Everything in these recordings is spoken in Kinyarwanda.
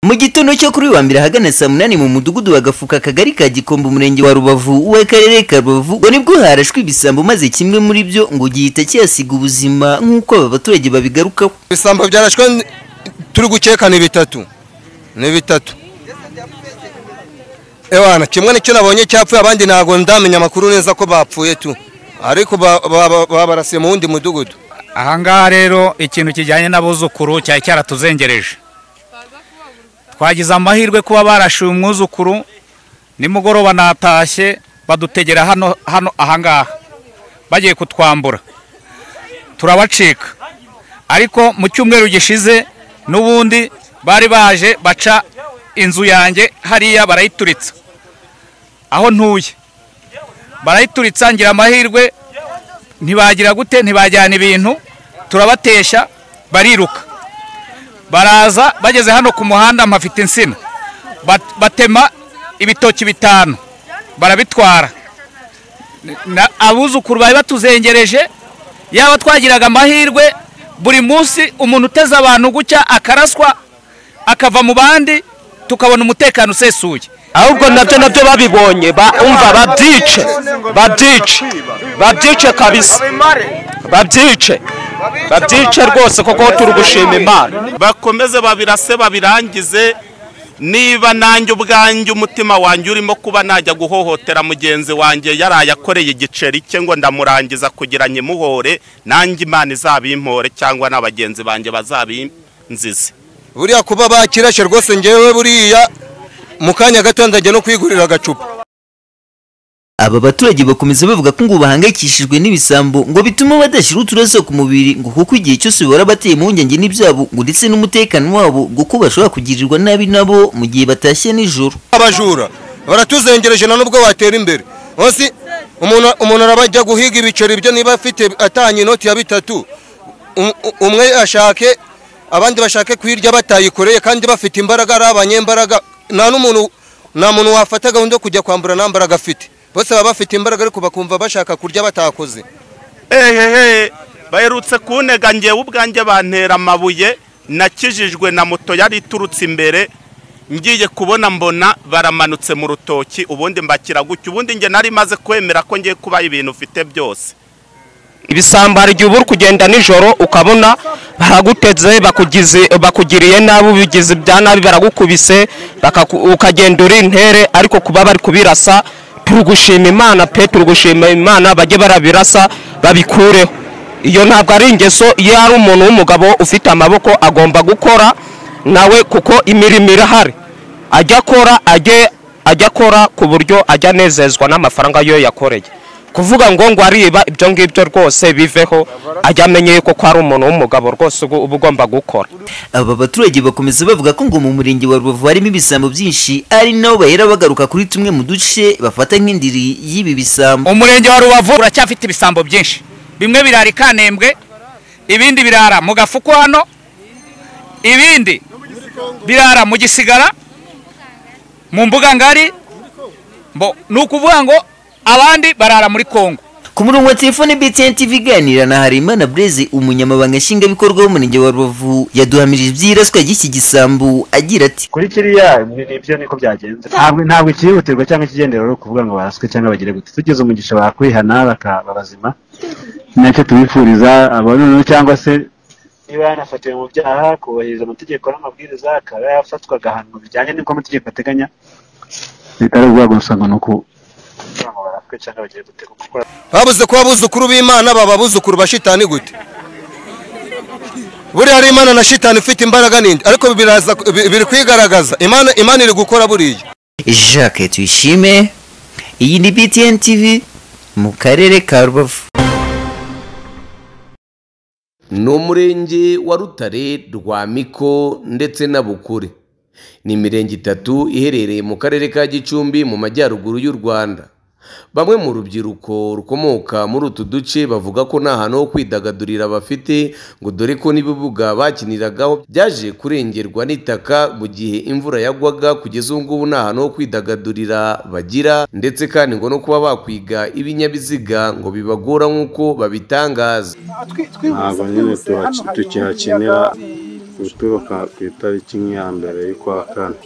mu gitondo cyo kuri uyu wa mbere ahagana saa munani mu mudugudu wa gafuka akagari ka gikombe umurenge wa rubavu w'akarere ka rubavu ngo nibwo harashwe ibisambo maze kimwe muri byo ngo gihita kihasiga ubuzima nk'uko aba baturage babigarukaho ibisambo byarashwe turi gukeka ni bitatu ni bitatu ewana kimwe nicyo nabonye cyapfuye abandi ntabwo ndamenya amakuru neza ko bapfuye tu ariko babarasiye mu wundi mudugudu ahangaha rero ikintu kijyanye n'abuzukuru cyari cyaratuzengereje twagize amahirwe kuba barashuye umwuzukuru nimugoroba natashye badutegera hano hano ahangaha bagiye kutwambura turabacika ariko mu cyumweru gishize n'ubundi bari baje baca inzu yanjye hariya barayituritsa aho ntuye barayituritsa ngira amahirwe ntibagira gute ntibajyana ibintu turabatesha bariruka baraza bageze hano ku muhanda mpafite insina batema ibitoki bitanu barabitwara abuzukuru bari batuzengereje yaba twagiraga amahirwe buri munsi umuntu uteze abantu gutya akaraswa akava mu bandi tukabona umutekano usesuye ahubwo nabyo nabyo babibonye umva babyice babyice babyice kabisa babyice babyice rwose kuko turi gushima imana bakomeze babirase babirangize niba nanjye ubwanjye umutima wanjye urimo kuba najya guhohotera mugenzi wanjye yaraye akoreye igiceri cye ngo ndamurangiza kugira nyimuhore nanjye imana izabimpore cyangwa na bagenzi banjye bazabinzize buriya kuba bakirashye rwose ngewe buriya mu kanya gato ndajya no kwigurira agacupa aba baturage bakomeza bavuga ko ngo bahangayikishijwe n'ibisambo ngo bituma badashyira uturaso ku mubiri ngo kuko igihe cyose bahora bateye impungenge n'ibyabo ngo ndetse n'umutekano wabo ngo ko bashobora kugirirwa nabi nabo mu gihe batashye nijoro abajura baratuzengereje na nubwo watera imbere munsi umuntu arabajya guhiga ibiceri byo niba afite atanye inoti ya bitatu umwe ashake abandi bashake kuyirya batayikoreye kandi bafite imbaraga ari abanyembaraga nta n'umuntu nta muntu wafata gahunda yo kujya kwambura nta mbaraga afite bose baba bafite imbaraga ariko bakumva bashaka kurya batakoze ehehe baherutse kunega ngewe ubwanjye bantera amabuye nakijijwe na moto yari iturutse imbere ngiye kubona mbona baramanutse mu rutoki ubundi mbakira gutya ubundi nge nari maze kwemera ko ngiye kubaha ibintu ufite byose ibisambo hari igihe uba uri kugenda nijoro ukabona baraguteze bakugiriye nabi ubigize ibya nabi baragukubise ukagenda uri intere ariko kuba bari kubirasa turi gushima imana pe turi gushima imana bajye barabirasa babikureho iyo ntabwo ari ingeso iyo ari umuntu w'umugabo ufite amaboko agomba gukora nawe kuko imirimo irahari ajya akora ajya akora ku buryo ajya anezezwa n'amafaranga yo yakoreye kuvuga ngo ngo ariba ibyo ngibyo rwose biveho ajya amenye yuko ko ari umuntu w'umugabo rwose uba ugomba gukora aba baturage bakomeza bavuga ko ngo mu murenge wa rubavu harimo ibisambo byinshi ari nabo bahera bagaruka kuri tumwe mu duce bafata nk'indiri y'ibi bisambo umurenge wa rubavu uracyafite ibisambo byinshi bimwe birara i kanembwe ibindi birara mu gafuko hano ibindi birara mu gisigara mu mbuga ngari ni ukuvuga ngo abandi barara muri kongo ku murongo wa telefone btn tv iganira na harimana bureze umunyamabanga nshingwabikorwa w'umurenge wa rubavu yaduhamirije ibyiraswa ry'iki gisambu agira ati kuri kiriya nibyo niko byagenze ntabwo ikihutirwa cyangwa ikigendera ari ukuvuga ngo baraswe cyangwa bagire gute tugize umugisha bakwihana bakaba bazima nacyo tubifuriza abanoneho cyangwa se niba yanafatiwe mu byaha kubahiriza amategeko n'amabwiriza akaba yafatwa agahanwa bijyanye n'uko amategeko ateganya bitari ubwago gusa ngo ni uku babuze kuba abuzukuru b'imana baba abuzukuru ba shitani gute buriya ari imana na shitani ifite imbaraga nindi ariko biri kwigaragaza imana iri gukora buriya jacques tuyishime iyi ni btn tv mu karere ka rubavu ni umurenge wa rutare rwa miko ndetse na bukure ni imirenge itatu iherereye mu karere ka gicumbi mu majyaruguru y'u rwanda bamwe mu rubyiruko rukomoka muri utu duce bavuga ko nta hantu ho kwidagadurira bafite ngo dore ko n'ibibuga bakiniragaho byaje kurengerwa n'itaka mu gihe imvura yagwaga kugeza ubu ngubu nta hantu ho kwidagadurira bagira ndetse kandi ngo no kuba bakwiga ibinyabiziga ngo bibagora nk'uko babitangaza ntabwo nyine tuhakinira guturuka ku itariki nk'iya mbere y'ukwa kane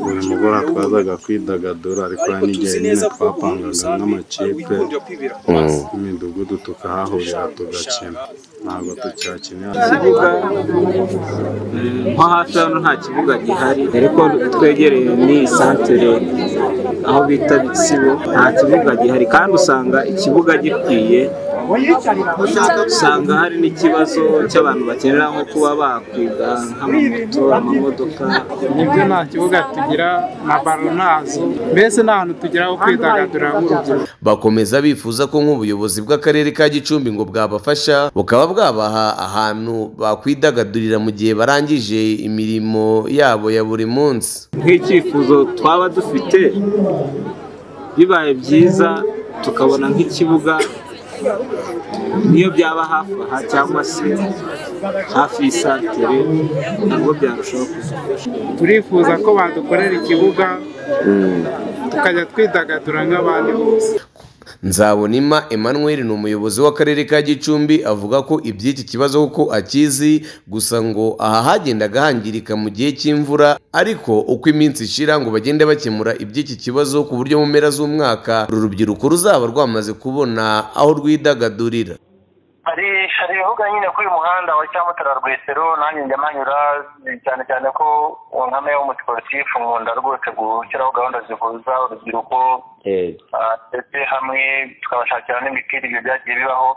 buri mugoroba twazaga kwidagadura ariko hari n'igihe nyine twapangaga nk'amakipe imidugudu tukahahurira tugakina ntabwo tucyakinira nko hafi hano nta kibuga gihari ariko twegereye ni santere aho bita bisibo nta kibuga gihari kandi usanga ikibuga gikwiye usanga hari n'ikibazo cy'abantu bakenera nko kuba bakwiga nk'amamoto amamodoka nibyo nta kibuga tugira na baro ntazo mbese nta hantu tugira ho kwidagadura nk'urubyiruko bakomeza bifuza ko nk'ubuyobozi bw'akarere ka gicumbi ngo bwabafasha bukaba bwabaha ahantu bakwidagadurira mu gihe barangije imirimo yabo ya buri munsi nk'icyifuzo twaba dufite bibaye byiza tukabona nk'ikibuga niyo byaba hafi aha cyangwa se hafi y'isantere nabwo byarushaho kuzafasha turifuza ko badukorera ikibuga tukajya twidagadura nk'abandi bose Nzabonima Emmanuel ni umuyobozi w'akarere ka Gicumbi avuga ko iby'iki kibazo kuko akizi gusa ngo aha hagendaga hangirika mu gihe cy'imvura ariko uko iminsi ishira ngo bagende bakemura iby'iki kibazo ku buryo mu mpera z'umwaka uru rubyiruko ruzaba rwamaze kubona aho rwidagadurira hari hari ibibuga nyine kuri uyu muhanda wa cyamutara rwesero nanjye njya mpanyura cyane cyane ko nkame y'umusiporutifu nkunda rwose gushyiraho gahunda zihuza urubyiruko ah, ndetse hamwe tukabashakira n'imipira ibyo byagiye bibaho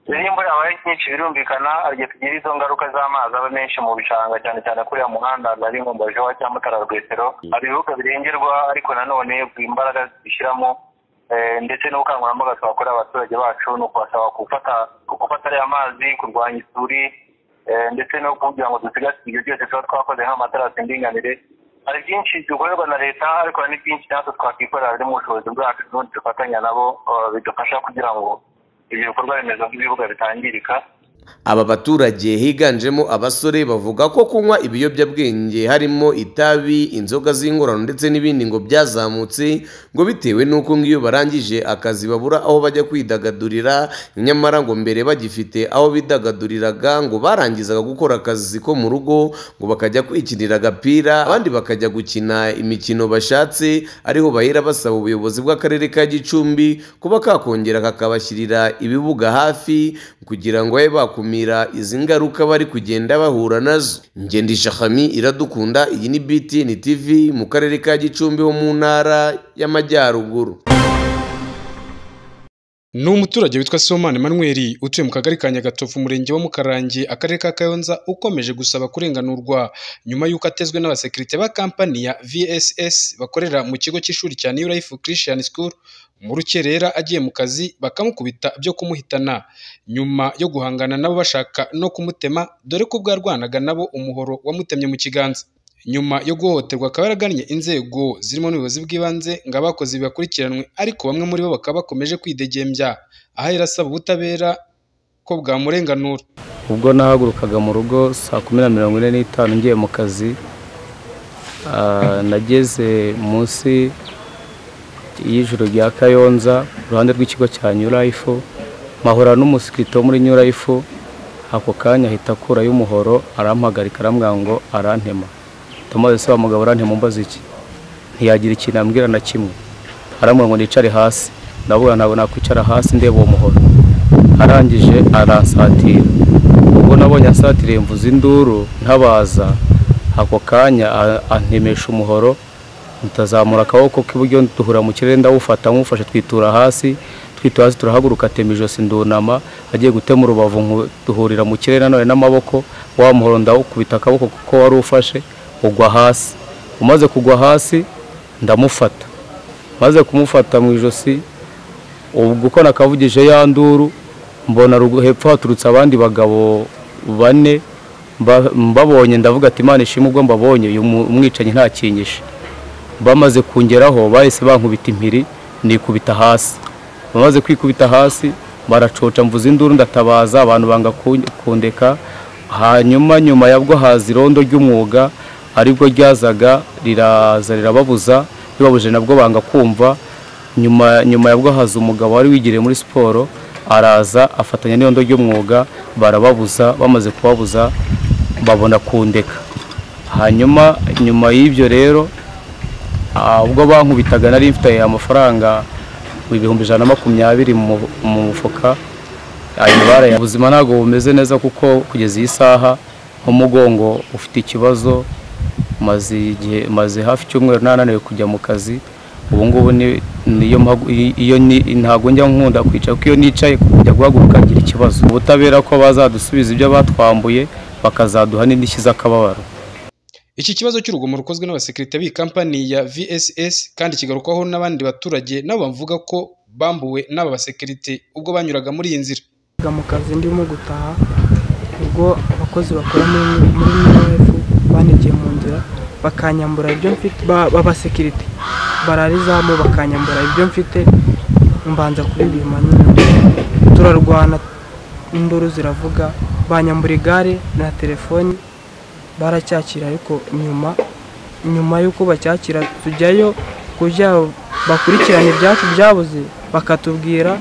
rero iyo imvura yabaye nyinshi birumvikana hari igihe tugira izo ngaruka z'amazi aba menshi mu bishanga cyane cyane kuri uriya muhanda nari nkumbaje wa cyamutara rwesero hari ibibuga birengerwa ariko nanone imbaraga zishyiramo Eh, ndetse n'ubukangurambaga twakorera abaturage bacu ni ukubasaba gufata gufata ariya mazi kurwanya isuri eh, ndetse no kugira ngo dusigasire ibyo byose tuba twakoze nk'amatarasi y'indinganire hari byinshi dukorerwa na leta ariko hari n'ibyinshi natwe twakwikorera biri mu bushobozi bwacu n'ubundi dufatanya nabo eh, bidufasha kugira ngo ibyo bikorwa remezo nk'ibibuga bitangirika Aba baturage higanjemo abasore bavuga ko kunywa ibiyobyabwenge harimo itabi, inzoga z'ingorano ndetse n'ibindi ngo byazamutse ngo bitewe n'uko ngo iyo barangije akazi babura aho bajya kwidagadurira nyamara ngo mbere bagifite aho bidagaduriraga ngo barangizaga gukora akazi ko mu rugo ngo bakajya kwikinira agapira abandi bakajya gukina imikino bashatse ariho bahera basaba ubuyobozi bw'akarere ka Gicumbi kuba kakongera kakabashyirira ibibuga hafi kugira ngo babe bakora kumira izi ngaruka bari kugenda bahura nazo ngendisha hami iradukunda iyi ni btn tv mu karere ka gicumbi ho mu ntara y'amajyaruguru ni umuturage witwa Somane Manuel utuye mu kagari ka Nyagatovu umurenge wa Mukarange akarere ka Kayonza ukomeje gusaba kurenganurwa nyuma y'uko atezwe n'abasekirite ba kampani ya VSS bakorera mu kigo cy'ishuri cya New Life Christian School mu rukerera agiye mu kazi bakamukubita byo kumuhitana nyuma yo guhangana nabo bashaka no kumutema dore ko ubwo yarwanaga nabo umuhoro wamutemye mu kiganza nyuma yo guhohoterwa akaba yaragannye inzego zirimo n'ubuyobozi bw'ibanze ngo abakozi bakurikiranwe ariko bamwe muri bo bakaba bakomeje kwidegembya aho yari asaba ubutabera ko bwamurenganura ubwo nahagurukaga mu rugo saa kumi na mirongo ine n'itanu ngiye mu kazi ah, nageze munsi y'ijoro rya kayonza iruhande rw'ikigo cya new life mpahura n'umusikirite wo muri new life ako kanya ahita akurayo umuhoro arampagarika arambwira ngo arantema tumaze se wa mugabo urantema umbaza iki ntiyagira ikintu ambwira na kimwe arambwira ngo nicare hasi ndavuga ntabwo nakwicara hasi ndeba uwo muhoro arangije aransatira ubwo nabonye asatiriye mvuze induru ntabaza ako kanya a- antemesha umuhoro ntazamura akaboko k'iburyo duhura mu kirere ndawufata nk'ufashe twitura hasi twitura hasi turahaguruka atema ijosi ndunama agiye gutema urubavu nku- duhurira mu kirere nanone n'amaboko wa muhoro ndawukubita akaboko kuko wari ufashe ugwa hasi umaze kugwa hasi ndamufata maze kumufata mu ijosi ubwo uko nakavugije ya nduru mbona rugu- hepfo haturutse abandi bagabo bane mba- mbabonye ndavuga ati imana ishimwe ubwo mbabonye uyu mu- umwicanyi ntakinyishe bamaze kungeraho bahise bankubita impiri nikubita hasi bamaze kwikubita hasi baracoca mvuza induru ndatabaza abantu banga kun- kundeka hanyuma nyuma yabwo haza irondo ry'umwuga aribwo ryazaga riraza rirababuza ribabuje nabwo banga kumva nyuma nyuma yabwo haza umugabo wari wigiriye muri siporo araza afatanya n'irondo ry'umwuga barababuza bamaze kubabuza babona kundeka hanyuma nyuma y'ibyo rero ah, ubwo bankubitaga nari mfite amafaranga ibihumbi ijana na makumyabiri mu mu mufuka ayo bara ya ubuzima ntabwo bumeze neza kuko kugeza iyi saha umugongo ufite ikibazo maze igihe maze hafi icyumweru nananiwe kujya mu kazi ubu ngubu ni- niyo mpagu- i- iyo ni- ntabwo njya nkunda kwicara kuko iyo nicaye kujya guhaguruka ngira ikibazo ubutabera ko bazadusubiza ibyo batwambuye bakazaduha n'indishyi z'akababaro Iki kibazo cy'urugomo rukozwe n'abasekirite b'iyi kampani ya VSS kandi kigarukwaho n'abandi baturage nabo bavuga ko bambuwe n'aba basekirite ubwo banyuraga muri iyi nzira Njyaga mu kazi ndimo gutaha ubwo abakozi bakora muri muri MF banegeye mu nzira bakanyambura ibyo mfite ba- b'abasekirite bararizamu bakanyambura ibyo mfite mbanza kuririmba nyine turarwana induru ziravuga banyambura igare na telefoni baracyakira ariko nyuma nyuma y'uko bacyakira tujyayo kugira bakurikirane ibyacu byabuze bakatubwira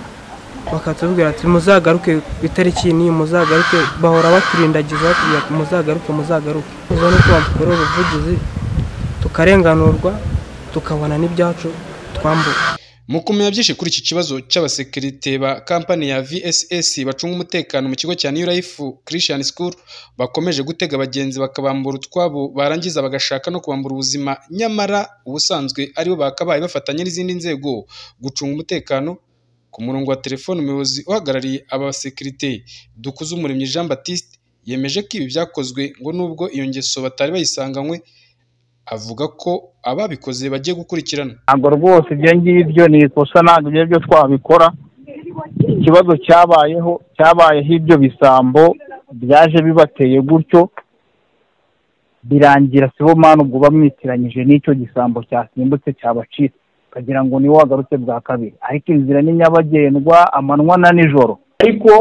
bakatubwira ati muzagaruke ku itariki n'iyi muzagaruke bahora baturindagiza batubwira ati muzagaruke muzagaruke uza nuko badukora ubuvugizi tukarenganurwa tukabona n'ibyacu twambuka mu kumenya byinshi kuri iki kibazo cy'abasekirite ba kampani ya VSS bacunga umutekano mu kigo cya New Life Christian School bakomeje gutega abagenzi bakabambura utwabo barangiza bagashaka no kubambura ubuzima nyamara ubusanzwe aribo bakabaye bafatanya n'izindi nzego gucunga umutekano ku murongo wa telefone umuyobozi uhagarariye abasekirite Dukuzumuremyi Jean Baptiste yemeje ko ibi byakozwe ngo nubwo iyo ngeso batari bayisanganywe avuga ko ababikoze bagiye gukurikirana ntabwo rwose ibyo ngibyo ni ikosa ntabwo ibyo byo twabikora ikibazo cyabayeho cyabayeho ibyo bisambo byaje bibateye gutyo birangira sibo mani ubwo bamwitiranyije n'icyo gisambo cyasimbutse cyabacitse ukagira ngo niwe wagarutse bwa kabiri ariko inzira ni nyabagendwa amanywa na nijoro ariko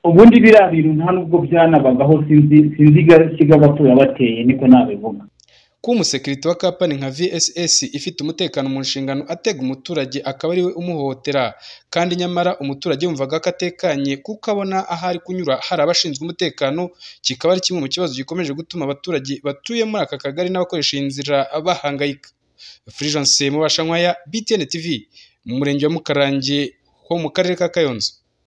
ubundi biriya bintu nta nubwo byanabagaho sinzi sinzi igasiga abatura bateye niko nabivuga kuba umusekirite wa kampani nka VSS ifite umutekano mu nshingano atega umuturage akaba ariwe umuhohotera kandi nyamara umuturage yumvaga ko atekanye kuko abona aho ari kunyura hari abashinzwe umutekano kikaba ari kimwe mu kibazo gikomeje gutuma abaturage batuye muri aka kagari n'abakoresha iyi nzira bahangayika Fulgence Mubashankwaya BTN TV mu murenge wa Mukarange ho mu karere ka Kayonza